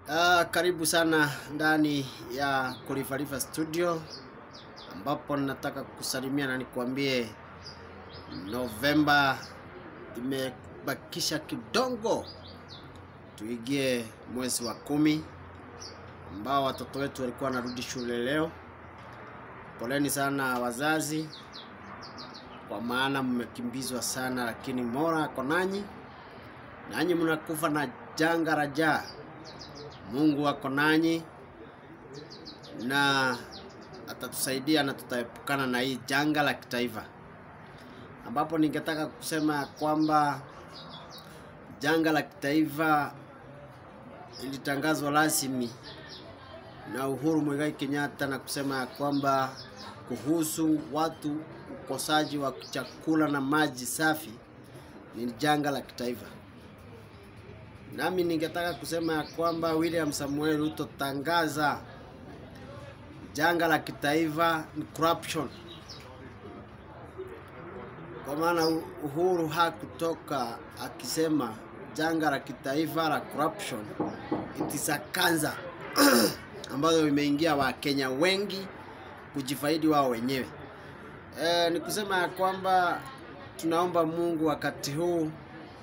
Uh, karibu sana ndani ya Kulifalifa Studio ambapo nataka kusalimia na nikuambie Novemba imebakisha kidogo tuingie mwezi wa kumi ambao watoto wetu walikuwa wanarudi shule leo. Poleni sana wazazi, kwa maana mmekimbizwa sana, lakini Mola ako nanyi, nanyi mnakufa na janga la njaa. Mungu ako nanyi na atatusaidia na tutaepukana na hii janga la kitaifa, ambapo ningetaka kusema ya kwamba janga la kitaifa ilitangazwa rasmi na Uhuru Muigai Kenyatta na kusema ya kwamba kuhusu watu ukosaji wa chakula na maji safi ni janga la kitaifa. Nami ningetaka kusema ya kwamba William Samuel Ruto tangaza janga la kitaifa ni corruption, kwa maana Uhuru hakutoka akisema janga la kitaifa la corruption, it is a cancer ambayo imeingia Wakenya wengi kujifaidi wao wenyewe. E, ni kusema ya kwamba tunaomba Mungu wakati huu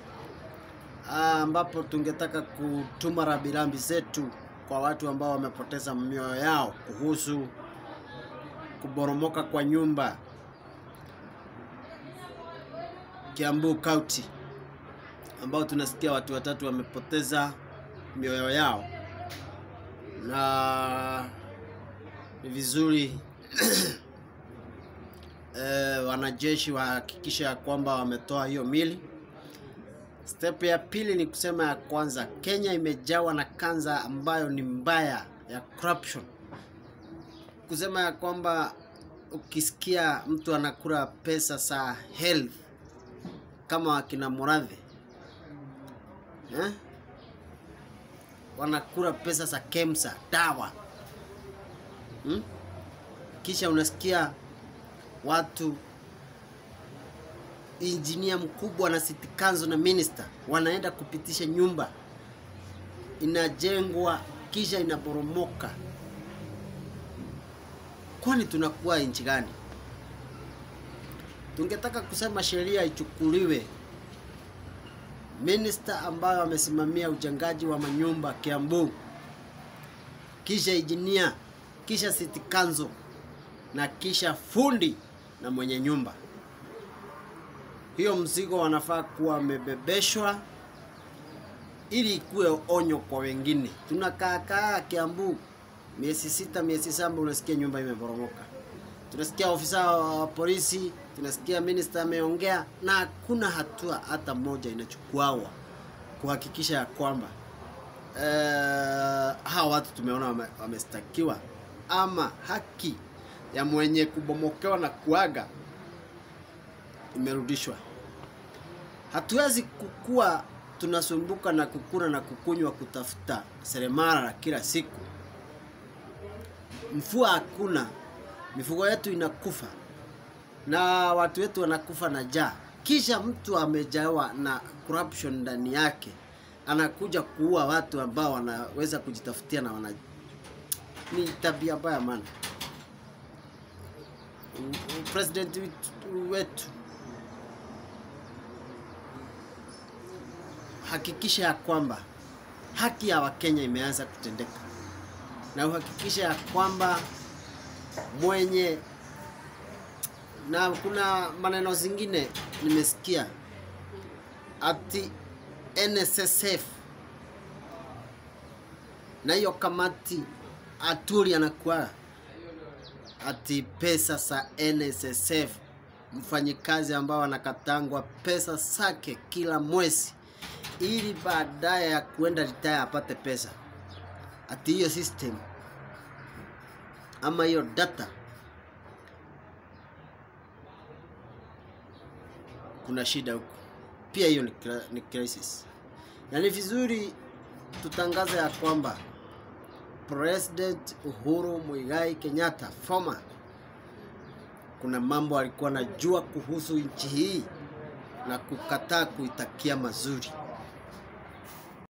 ambapo tungetaka kutuma rambirambi zetu kwa watu ambao wamepoteza mioyo yao kuhusu kuboromoka kwa nyumba Kiambu County, ambao tunasikia watu watatu wamepoteza mioyo yao, na ni vizuri e, wanajeshi wahakikisha ya kwamba wametoa hiyo mili. Step ya pili ni kusema ya kwanza, Kenya imejawa na kanza ambayo ni mbaya ya corruption, kusema ya kwamba ukisikia mtu anakula pesa za health kama wakina Murathe eh? wanakula pesa za KEMSA dawa hmm? Kisha unasikia watu injinia mkubwa na city council na minister wanaenda kupitisha nyumba inajengwa kisha inaporomoka. Kwani tunakuwa nchi gani? Tungetaka kusema sheria ichukuliwe. Minister ambayo amesimamia ujengaji wa manyumba Kiambu, kisha injinia, kisha city council na kisha fundi na mwenye nyumba hiyo mzigo wanafaa kuwa wamebebeshwa ili ikuwe onyo kwa wengine. Tunakaa kaa Kiambu miezi sita, miezi saba, unasikia nyumba imeporomoka, tunasikia ofisa wa polisi, tunasikia minister ameongea, na hakuna hatua hata moja inachukuawa kuhakikisha ya kwamba uh, hawa watu tumeona wamestakiwa ama haki ya mwenye kubomokewa na kuaga imerudishwa. Hatuwezi kukua tunasumbuka na kukula na kukunywa kutafuta seremala kila siku, mvua hakuna, mifugo yetu inakufa na watu wetu wanakufa na njaa, kisha mtu amejawa na corruption ndani yake anakuja kuua watu ambao wanaweza kujitafutia na wana... ni tabia mbaya mana. President wetu hakikisha ya kwamba haki ya Wakenya imeanza kutendeka na uhakikisha ya kwamba mwenye na kuna maneno zingine nimesikia ati NSSF na hiyo kamati Aturi anakuwa ati pesa za NSSF, mfanyikazi ambao anakatangwa pesa zake kila mwezi ili baadaye ya kuenda retire apate pesa. Ati hiyo system ama hiyo data, kuna shida huko pia. Hiyo ni, ni crisis, na ni vizuri tutangaza ya kwamba President Uhuru Muigai Kenyatta former, kuna mambo alikuwa anajua kuhusu nchi hii na kukataa kuitakia mazuri.